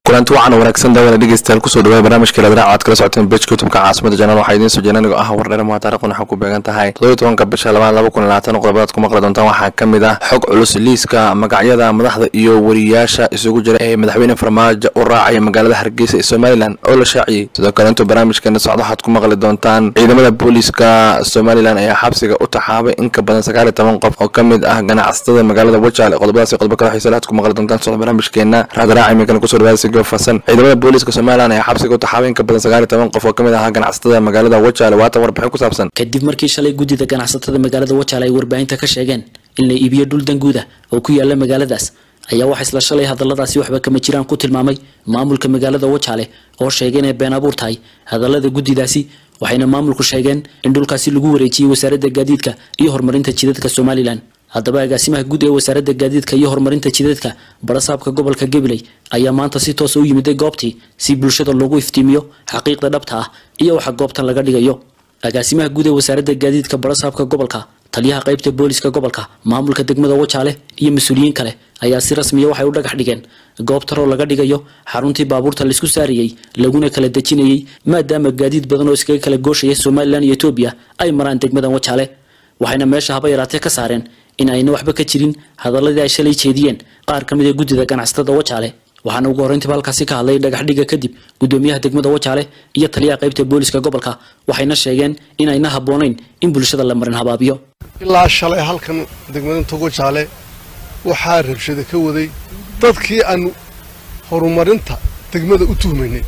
kulanti wacan wanaagsan daawada dhegeystayaal kusoo dhawaay barnaamijka ladraac aad kala socoteen bejka youtubka caasimada janal waxaa idiin soo jeena anigoo ah wardhere muha taarikhdan waxaa ku beegan tahay todobiy tobanka bisha labaad laba kun labaatan qodobadaad ku maqli doontaan waxaa ka mid ah xog culus liiska magacyada madaxda iyo wariyaasha isugu jira ee madaxweyne farmaajo u raacaya magaalada hargeysa ee somalilan oo la shaaciyey sidoo kale intuu barnaamijkeena socdo waxaad ku maqli doontaan ciidamada booliiska somalilan ayaa xabsiga u taxaabay in ka badan sagaal iyo toban qof oo ka mid ah ganacsatada magaalada wajaale qodobadaas iyo qodobo kale xiisa laad ku maqli doontaan socdo barnaamijkeena raadraac iminkana kusoo dhawaada sigoo fasan ciidamada booliiska somalilan ayaa xabsiga u taxaabay in ka badan sagaal iyo toban qof oo ka mid ahaa ganacsatada magaalada wajaale waatan warbixin ku saabsan kadib markii shalay guddida ganacsatada magaalada wajaale ay warbaahinta ka sheegeen in la iibiyo dhul danguuda oo ku yaala magaaladaas ayaa waxaa isla shalay hadalladaasi waxba kama jiraan ku tilmaamay maamulka magaalada wajaale oo sheegay inay been abuur tahay hadallada guddidaasi waxayna maamulku sheegeen in dhulkaasi lagu wareejiyey wasaaradda gaadiidka iyo horumarinta jidadka somalilan haddaba agaasimaha guud ee wasaaradda gaadiidka iyo horumarinta jidadka barasaabka gobolka gabiley ayaa maanta si toosa u yimiday goobtii si bulshada loogu iftiimiyo xaqiiqda dhabta ah iyo waxa goobtan laga dhigayo agaasimaha guud ee wasaaradda gaadiidka barasaabka gobolka taliyaha qaybta booliska gobolka maamulka degmada wajaale iyo mas-uuliyiin kale ayaa si rasmiya waxay u dhagax dhigeen goob taroo laga dhigayo xaruntii baabuurta laisku saarayey laguna kala dejinayey maadaama gaadiid badan oo iskaga kala gooshaya somalilan iyo etoobiya ay maraan degmadan wajaale waxayna meesha haba yaraatee ka saareen in ayna waxba ka jirin hadaladii ay shalay jeediyeen qaar ka mid a guddida ganacsatada wajaale waxaana ugu horreyntiiba halkaasi ka hadlay dhagaxdhiga kadib guddoomiyaha degmada wajaale iyo taliyaha qaybta booliska gobolka waxayna sheegeen in ayna habboonayn in bulshada la marin habaabiyo ilaa shalay halkan degmada wajaale waxaa rabshada ka waday dadkii aanu horumarinta degmada u tuhmaynay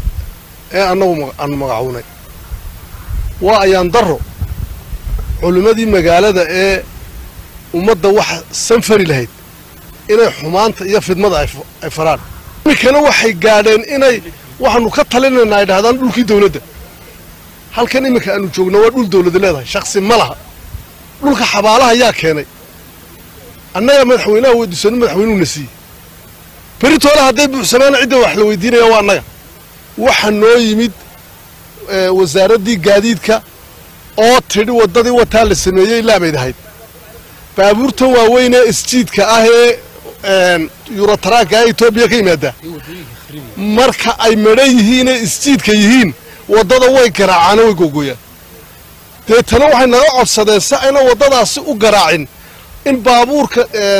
ee annagu aanu magacuunay waa ayaan darro culimmadii magaalada ee ummadda wax sanfari lahayd inay xumaanta iyo fidmada ay faraan iminkana waxay gaadheen inay waxaanu ka talinaynaa ay dhahdaan dhulkii dawladda halkan iminka aanu joogno waa dhul dawlada leedahay shaksi ma laha dhulka xabaalaha yaa keenay annaga madaxweynaha weydiisano madaxweynuhuna siiyey beritoole hadday buuxsamaana cidda wax la weydiinaya waa annaga waxa noo yimid wasaaraddii gaadiidka oo tidhi waddadii wataa la sameeyey laabayd ahayd baabuurtan waaweyn ee isjiidka ah ee yurotaraanka ee etoobiya ka yimaada marka ay madhan yihiin ee isjiidka yihiin waddada way garaacaana way googooyaan deetana waxay naga codsadeen si ayna waddadaasi u garaacin in baabuurka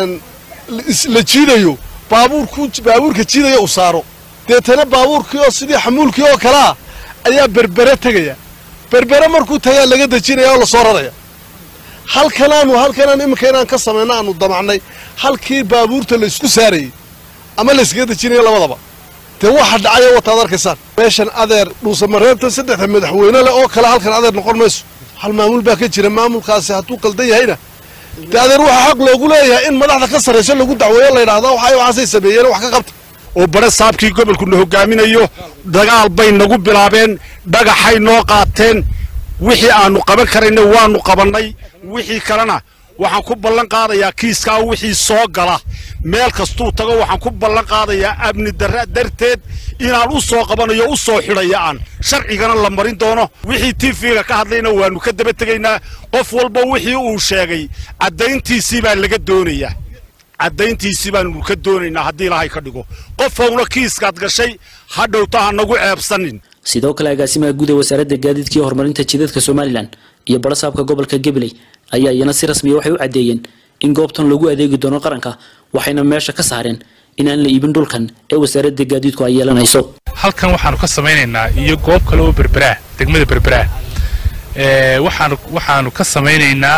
la jiidayo baabuurka jiidaya u saaro deetana baabuurkii oo sidii xamuulkii oo kalea ayaa berbere tegaya berbere markuu tagaa laga dejinaya oo lasoo raraya halkanaanu halkanaan iminka inaan ka samayno aanu damacnay halkii baabuurta laysku saarayey ama layskaga dejinaya labadaba dee waxa dhacaya wataad arkaysaan meeshan adeer dhuusamareebta saddexda madaxweyne leh oo kale halkan adeer noqon mayso hal maamul baa ka jira maamulkaasi hadduu qaldan yahayna dee adeer waxaa xaq loogu leeyahay in madaxda ka sarrayso lagu dacweeyo la yidhahda waxay waxaasay sameeyeen wax ka qabta oo bare saabkii gobolkuna hogaaminayo dagaal bay nagu bilaabeen dhagaxay noo qaateen wixii aanu qaban karayna waanu qabannay wixii kalena waxaan ku ballan qaadayaa kiiskaa wixii soo gala meel kastuu tago waxaan ku ballan qaadayaa amni darra darteed inaan u soo qabanayo u soo xidhaya aan sharcigana la marin doono wixii tifiga ka hadlayna waannu ka daba tegaynaa qof walba wixii uu sheegay caddayntiisii baa laga doonayaa caddayntiisii baanu ka doonaynaa haddii ilaahay ka dhigo qofowna kiiskaad gashay ha dhowta ha nagu ceebsanin sidoo kale agaasimaha guud ee wasaaradda gaadiidka iyo horumarinta jidadka somalilan iyo barasaabka gobolka gabiley ayaa iyana si rasmiya waxay u caddeeyeen in goobtan lagu adeegi doono qaranka waxayna meesha ka saareen inaan la iibin dhulkan ee wasaaradda gaadiidku ay yeelanayso halkan waxaanu ka samaynaynaa iyo goob kale oo berberaa degmada berberaa waxaanu waxaanu ka samaynaynaa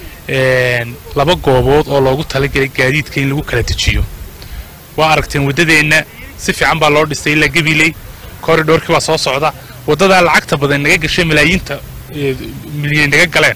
laba goobood oo loogu talagelay gaadiidka in lagu kala dejiyo waa aragteen waddadeenna si fiican baa loo dhistay ilaa gabiley korridhoorkii baa soo socda waddadaa lacagta badan naga gashay malaayiinta milyan naga galeen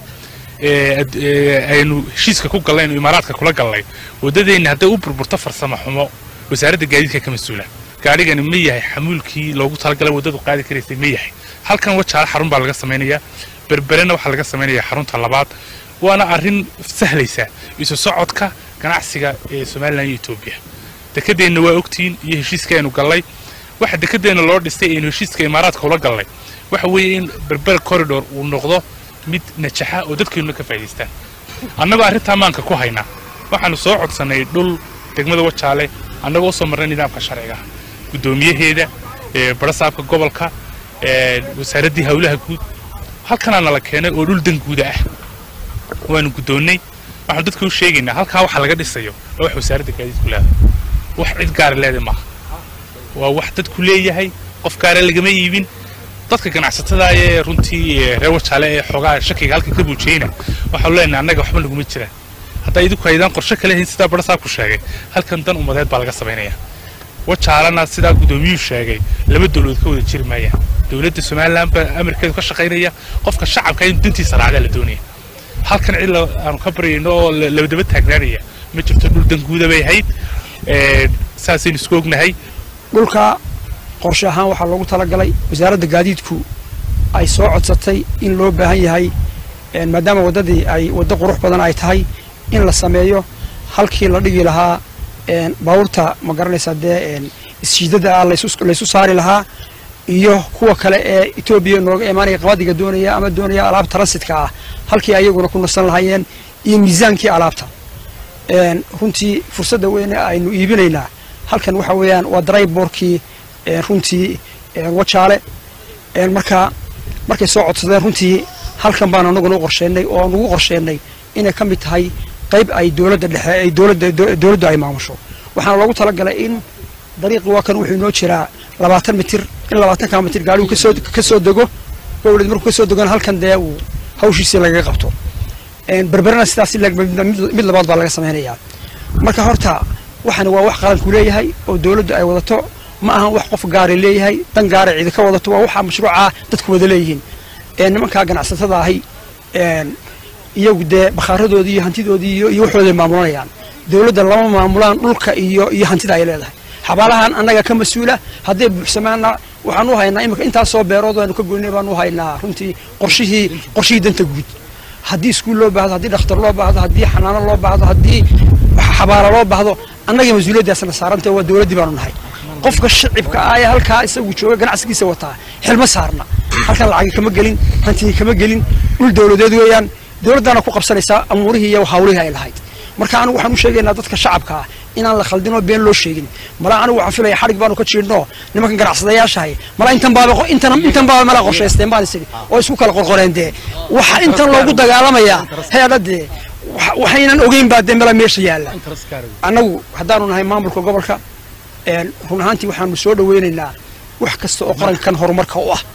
aynu heshiiska ku galnay inu imaaraadka kula galnay waddadeenna hadday u burburto farsamo xumo wasaaradda gaadiidka ka mas-uula gaadhigani ma yahay xamuulkii loogu talagalay waddadu qaadi karaysay ma yahay halkan wajaale xarun baa laga samaynayaa berberena waxaa laga samaynayaa xarunta labaad waana arrin sahlaysa isu socodka ganacsiga ee somalilan iyo etoobiya dekedeenna waa ogtihiin iyo heshiiska aynu gallay waxa dekedeenna loo dhistay aynu heshiiska imaaraadka ula gallay waxa weeye in berber corridor uu noqdo mid najaxa oo dadkeennuna ka faa'idaystaan annagoo arrintaa maanka ku haynaa waxaanu soo codsannay dhul degmada wajaale annagoo u soo marnay nidaamka sharciga guddoomiyaheeda barasaabka gobolka wasaaraddii howlaha guud halkanaa nala keenay oo dhul danguuda ah waanu guddoonnay waxaanu dadka u sheegaynaa halkaa waxa laga dhisayo waa wax wasaaradda gaadiidku leedahay wax cid gaara leedahay maaha waa wax dadku leeyahay qof gaara lagama iibin dadka ganacsatada ee runtii reer wajaale ee xoogaa shakiga halka ka buujiyeyna waxaanu leenahay annaga waxba naguma jiraan haddaa idinku aydaan qorshe kale hayn sidaa barasaabku sheegay halkan dan ummadeed baa laga samaynaya wajaalana sidaa guddoomiyuhu sheegay laba dowladood ka wada jiri maayaan dowladda somalilan baa amarkeedu ka shaqaynaya qofka shacabka in dantiisa raacdaa la doonaya halkan cid aanu ka baryayno oo labadaba taagnaanaya ma jirto dhul danguuda bay ahayd saasaynu isku ognahay dhulka qorshe ahaan waxaa loogu talagalay wasaaradda gaadiidku ay soo codsatay in loo baahan yahay maadaama waddadii ay waddo qurux badan ay tahay in la sameeyo halkii la dhigi lahaa baabuurta ma garanaysaa dee isjiidada ah laysu saari lahaa iyo kuwa kale ee etoobiya nooga imaanaya qabadiga doonaya ama doonaya alaab transitka ah halkii ayaguna ku nasan lahaayeen iyo miisaankii alaabta runtii fursadda weyne aynu iibinaynaa halkan waxa weeyaan waa darayboorkii runtii wajaale marka markay soo codsadeen runtii halkan baan anaguna u qorsheynay oo nugu qorsheynay inay ka mid tahay qayb ay dowladda dhexe ay dowladda dowladdu ay maamusho waxaana loogu talagalay in dariiqi waa kan wuxuu inoo jiraa labaatan mitir in labaatanka mitir gaarigu kasoo ka soo dego gowlad markuu kasoo degona halkan dee uu hawshiisii lagaga qabto berberana sidaas mid labaad baa laga samaynayaa marka horta waxani waa wax qaranku leeyahay oo dowladdu ay wadato ma ahan wax qof gaari leeyahay dan gaara cidi ka wadato waa waxa mashruuca dadku wada leeyihiin nimankaa ganacsatada ahi iyagu dee bakhaaradoodii iyo hantidoodii iyo waxooday maamulanayaan dowladda lama maamulaan dhulka iyo iyo hantida ay leedahay xabaalahan annaga ka mas-uula hadday buuxsamaana waxaan u haynaa imika intaasoo beerood aynu ka goynay baan u haynaa runtii qorshihii qorshihii danta guud haddii iskuul loo baahdo haddii dhakhtar loo baahdo haddii xanaano loo baahdo haddii xabaalo loo baahdo annaga mas-uuliyaddaasna saaranta waa dowladdii baanu nahay qofka shicibka ah ee halkaa isagu jooga ganacsigiisa wataa xilma saarna halkan lacagi kama gelin hantigii kama gelin dhul dowladeed weeyaan dowladdaana ku qabsanaysaa amuurihii iyo hawlihii ay lahayd marka anigu waxaan u sheegaynaa dadka shacabka ah inaan la khaldinoo been loo sheegin mala anigu waxaan filaya xadhig baanu ka jiidhno nimankan ganacsadayaashahay mala intan baaba intan intan baaba mala qorshaysteen baan isiri oo isku kala qorqoreen dee waxa intan loogu dagaalamayaa heedha dee waxaynan ogeyn baa dee mala meesha yaalla annagu haddaanu nahay maamulka gobolka run ahaantii waxaanu soo dhaweynaynaa wax kasta oo qarankan horumarka u ah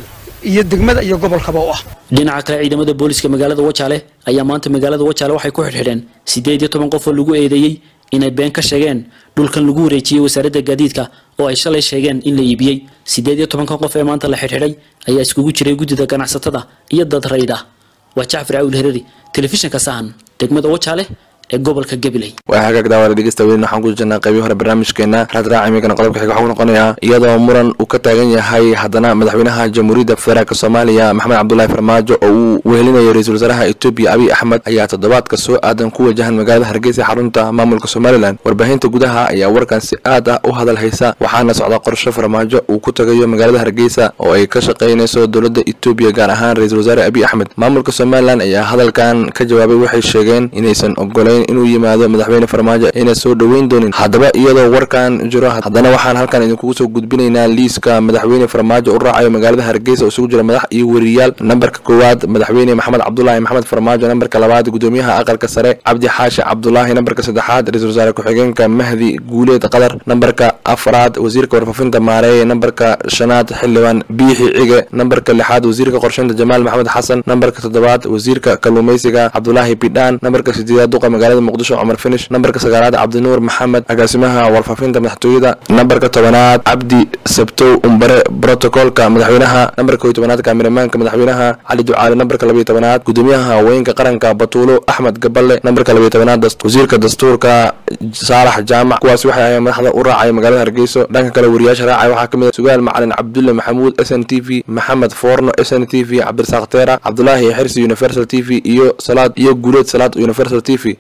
iyo degmada iyo gobolkaba u ah dhinaca kale ciidamada booliska magaalada wajaale ayaa maanta magaalada wajaale waxay ku xidhxidheen siddeed iyo toban qof oo lagu eedeeyey inay been ka sheegeen dhulkan lagu wareejiyey wasaaradda gaadiidka oo ay shalay sheegeen in la iibiyey siddeed iyo tobanka qof ee maanta la xidhxidhay ayaa iskugu jiray guddida ganacsatada iyo dad rayd ah waa jacfar caawil hereri telefishinka sahan degmada wajaale ee gobolka gabiley waa hagaag daawada dhegeysta weyn waxaan ku jirnaa qaybii hore barnaamijkeena raadraac imikana qodobka xiga waxuu noqonayaa iyadoo muran uu ka taagan yahay haddana madaxweynaha jamhuuriyadda federaalk soomaaliya maxamed cabdulaahi farmaajo oo uu wehelinayo ra-iisul wasaaraha etoobiya abiy axmed ayaa toddobaadka soo aadan ku wajahan magaalada hargeysa xarunta maamulka somalilan warbaahinta gudaha ayaa warkan si aad ah u hadal haysa waxaana socda qorshe farmaajo uu ku tagayo magaalada hargeysa oo ay ka shaqaynayso dowladda etoobiya gaar ahaan ra-iisul wasaare abiy axmed maamulka somalilan ayaa hadalkan ka jawaabay waxay sheegeen inaysan ogolayn inuu yimaado madaxweyne farmaajo ayna soo dhoweyn doonin haddaba iyadoo warkan jiro haddana waxaan halkan idinkugu soo gudbinaynaa liiska madaxweyne farmaajo u raacayo magaalada hargeysa oo isugu jira madax iyo weriyaal nambarka koowaad madaxweyne maxamed cabdulaahi maxamed farmaajo nambarka labaad gudoomiyaha aqalka sare cabdi xaashi cabdulaahi nambarka saddexaad ra-iisul wasaare ku-xigeenka mahdi guuleed qadar nambarka afraad wasiirka warfaafinta maareeye nambarka shanaad xildhibaan biixi cige nambarka lixaad wasiirka qorsheynta jamaal maxamed xasan nambarka toddobaad wasiirka kalluumeysiga cabdulaahi bidhaan nambarka sideedaad duqa magaalada muqdisho cumar finish nambarka sagaalaad cabdinuur maxamed agaasimaha warfaafinta madaxtooyada nambarka tobanaad cabdi sabtow umbare brotocolka madaxweynaha nambarka kow tobanaad kaamiramanka madaxweynaha cali ducaale nambarka labayo tobanaad gudoomiyaha haweenka qaranka batuulo axmed gaballe nambarka labayo tobanaad wasiirka dastuurka saalax jaamac kuwaasi waxay ahayn madaxda u raacaya magaalada hargeyso dhanka kale wariyaasha raacaya waxaa kamid ah sugaal macalin cabdulle maxamuud s n t v maxamed foorno s n t v cabdirasaaq teera cabdulaahi xirsi universal t v iyo salaad iyo guuleed salaad universal t v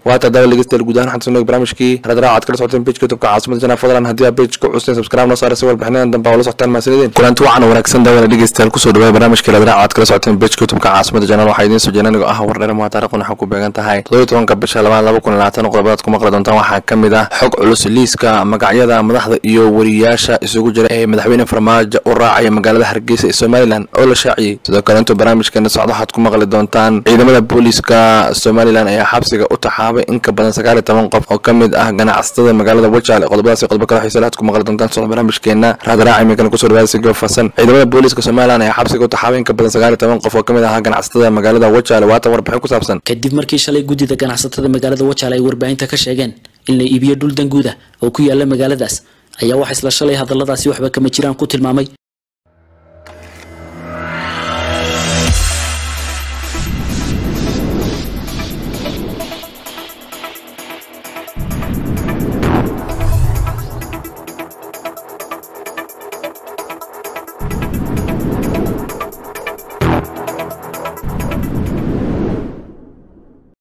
waata dawa dhegeystayaal guud ahaan waxaan soo barnaamijkii radraac aad kala socoteen page youtubeka caasimada janaa fadlan haddii aa page ku custeen subscribe noo saara si walbixinadan dambe aa ula socotaan mahadsanideen kulanti wacan wanaagsan daawada dhegeystayaal kusoo dhawaay barnaamijkii radraac aad kala socoteen page youtubeka caasimada janaa waxaa idiin soo jeena anigoo ah wardheer maa taarikhuna waxaa ku beegan tahay todoba tobanka bisha labaad laba kun labaatan qodobadaad ku maqli doontaan waxaa ka mid ah xog culus liiska magacyada madaxda iyo wariyaasha isugu jira ee madaxweyne farmaajo u raacaya magaalada hargeysa ee somalilan oo la shaaciyey sidoo kale intuu barnaamijkeena socdo waxaad ku maqli doontaan ciidamada booliiska somalilan ayaa xabsiga u taxaabay in ka badan sagaal iyo toban qof oo ka mid ah ganacsatada magaalada wajaale qodobadaas iyo qodobo kale xiisa laad ku maqli doontaan socdo barnaamijkeena raadraac iminkana kusoo dhawaada si goofaasan ciidamada booliiska somalilan ayaa xabsiga u taxaabay in ka badan sagaal iyo toban qof oo ka mid ah ganacsatada magaalada wajaale waatan warbixin ku saabsan kadib markii shalay guddida ganacsatada magaalada wajaale ay warbaahinta ka sheegeen in la iibiyo dhul danguuda oo ku yaala magaaladaas ayaa waxaa isla shalay hadalladaasi waxba kama jiraan ku tilmaamay